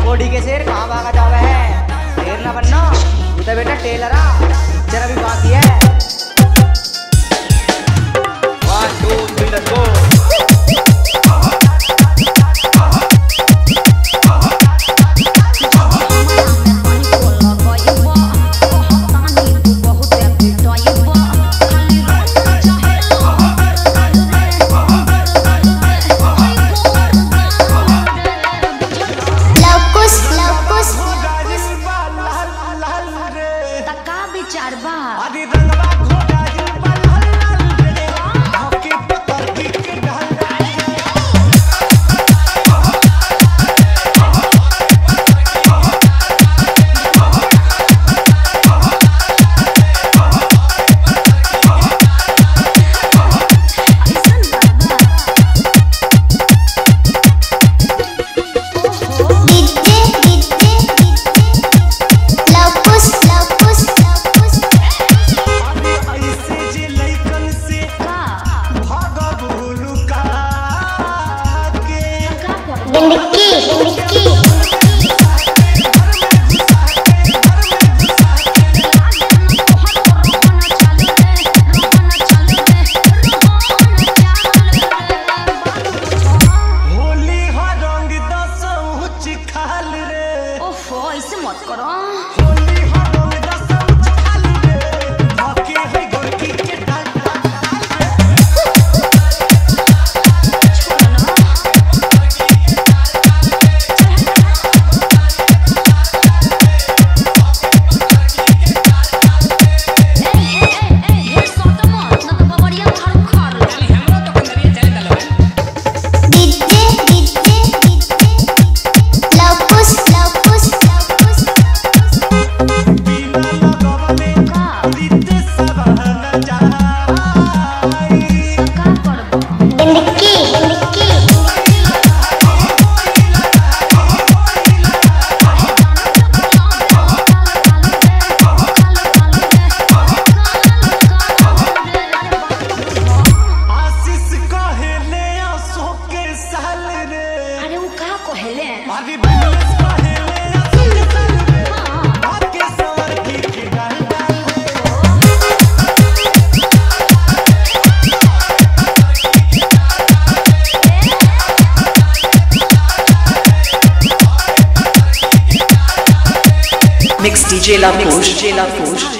कोडी के शेर कहाँ भागा जावे है शेर ना बनना तू तो बेटा टेलरा जरा भी बाकी है one two three let's go Luvkush Luvkush विचार बा डीजे डीजे लवकुश लवकुश लवकुश डिंडकी डिंडकी होली हा रंग दस खाल रे ओफो ऐसे मत करो होली हा रंग दस खाल रे धके है गोरकी के डाल डीजे डीजे लवकुश लवकुश लवकुश बिना लगवले रीते सब न जाई डिंडकी डिंडकी आशीष कहेले आंसू के साल रे अरे वो का कहले अभी बिमलेश कहेले आंसू के साल रे भाग्य सवर की के डाल डाल रे Mix DJ La Fouche, DJ La Fouche.